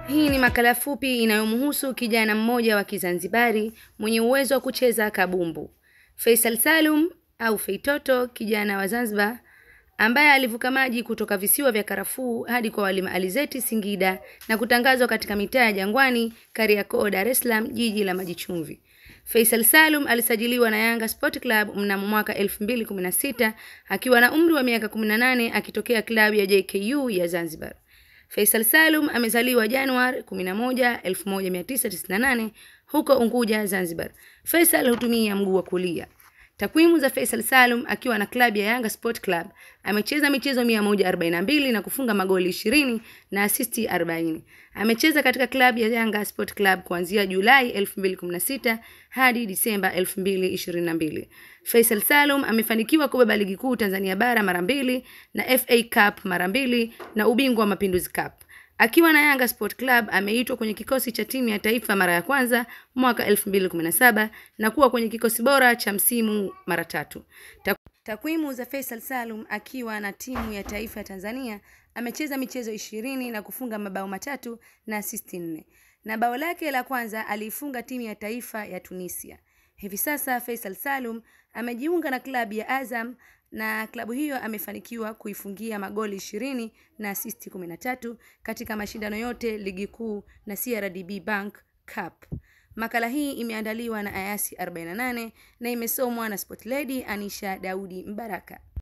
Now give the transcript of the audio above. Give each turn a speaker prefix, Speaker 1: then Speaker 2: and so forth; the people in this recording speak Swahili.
Speaker 1: Hii ni makala fupi inayomhusu kijana mmoja wa Kizanzibari mwenye uwezo wa kucheza kabumbu. Faisal Salum au Feitoto, kijana wa Zanzibar ambaye alivuka maji kutoka visiwa vya karafuu hadi kwa Walimu Alizeti Singida na kutangazwa katika mitaa ya Jangwani, Kariakoo, Dar es Salaam, jiji la maji chumvi. Faisal Salum alisajiliwa na Yanga Sport Club mnamo mwaka 2016 akiwa na umri wa miaka 18 akitokea klabu ya JKU ya Zanzibar. Faisal Salum amezaliwa Januari 11, 1998 huko Unguja, Zanzibar. Faisal hutumia mguu wa kulia. Takwimu za Faisal Salum akiwa na klabu ya Yanga Sport Club, amecheza michezo 142 na kufunga magoli 20 na asisti 40. Amecheza katika klabu ya Yanga Sport Club kuanzia Julai 2016 hadi Disemba 2022. Faisal Salum amefanikiwa kubeba ligi kuu Tanzania bara mara mbili na FA Cup mara mbili na ubingwa wa Mapinduzi Cup. Akiwa na Yanga Sport Club ameitwa kwenye kikosi cha timu ya taifa mara ya kwanza mwaka 2017 na kuwa kwenye kikosi bora cha msimu mara tatu. Takwimu za Faisal Salum akiwa na timu ya taifa ya Tanzania amecheza michezo ishirini na kufunga mabao matatu na asisti nne, na bao lake la kwanza aliifunga timu ya taifa ya Tunisia. Hivi sasa Faisal Salum amejiunga na klabu ya Azam na klabu hiyo amefanikiwa kuifungia magoli ishirini na asisti kumi na tatu katika mashindano yote ligi kuu na CRDB Bank Cup. Makala hii imeandaliwa na Ayasi 48 na imesomwa na Sport Lady Anisha Daudi Mbaraka.